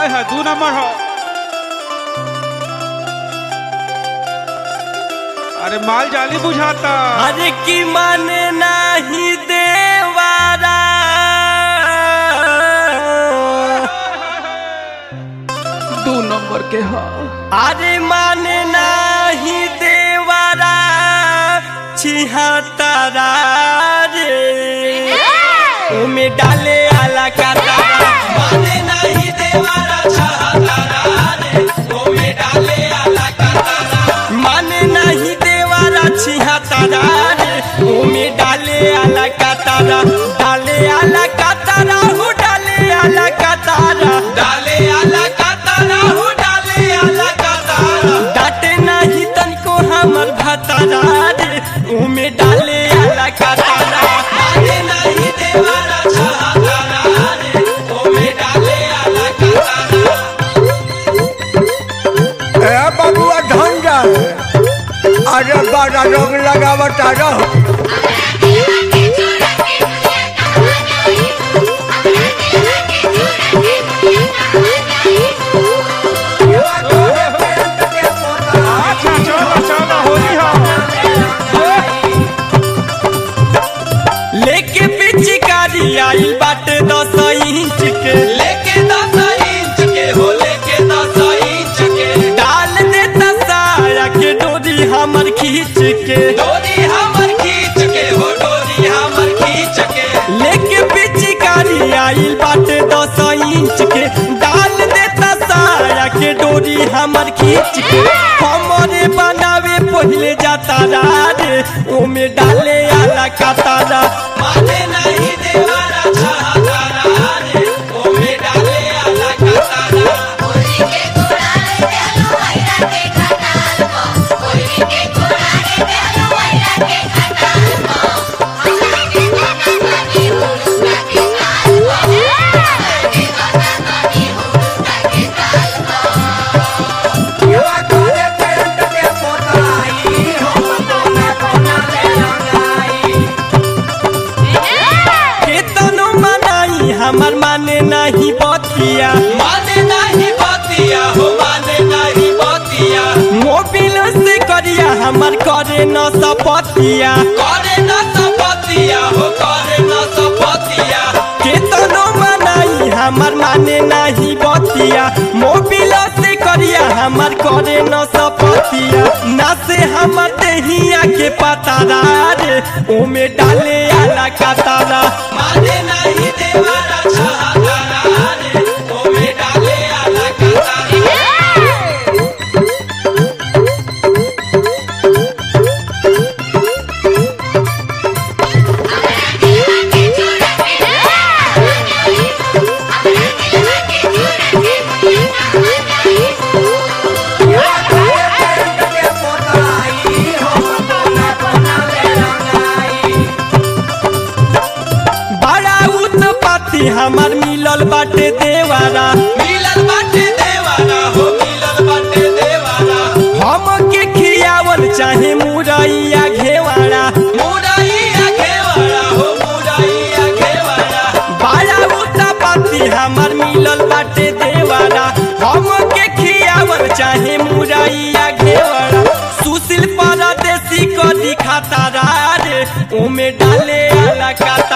आय है दू नंबर हो अरे माल जाली बुझाता अरे की माने नाही देवारा दू नंबर के हा अरे माने नाही देवारा छिहत्तरा रे उमे डाले आला का तारा माने नाही देवारा छिहत्तरा रे उमे डाले आला का तारा माने नाही देवारा छिहत्तरा रे उमे डाले आला का तारा डाले आला का तारा हो डाले आला का तारा डाले आला का तारा हो डाले आला का तारा डाटे नाही तनको हमर भतारा रे उमे डाले आला का तारा डाले नाही देवारा छिहत्तरा रे उमे डाले आला का तारा ए बबुआ धन जाए अरे बड़ा रोग लगावता रहो अच्छा चलो चलो होली हो लेके पिचकारी आई बाटे दस इंच के लेके दस इंच के हो लेके दस इंच के डाल देता साया के डोरी हमर खींच के डोरी हमर खींच के हो डोरी हमर खींच के लेके पिचकारी आई बाटे दस इंच के डाल देता साया के डोरी हमर खींच के हमरे बनावे पहले जाता रे ओमे डाले आला का तारा माने नहीं देवारा छहातारा रे ओमे डाले आला का तारा केतनो मनाई हमर माने नहीं बतिया माने नहीं बतिया हो माने नहीं बतिया मोबिल से करिया हमर करे न सपतिया करे न सपतिया हो करे न सपतिया केतनो मनाई हमर माने नहीं बतिया मोबिल से करिया हमर करे न सपतिया ना से हमर देहिया के पतारा रे ओमे डाले आला का तारा माने नहीं देवारा छहातारा रे ओमे डाले आला का तारा बड़ा उत्पत्ति हमर मिलल बाटे देवारा मिलल बाटे देवारा हो मिलल बाटे देवारा हम के खियावल चाहे मुरैया घेवारा मुरैया घेवारा हो मुरैया घेवारा बड़ा उत्पत्ति हमर मिलल बाटे देवारा हम के खियावल चाहे मुरैया घेवारा सुशील परदेसी को दिखाता रे ओमे डाले आला का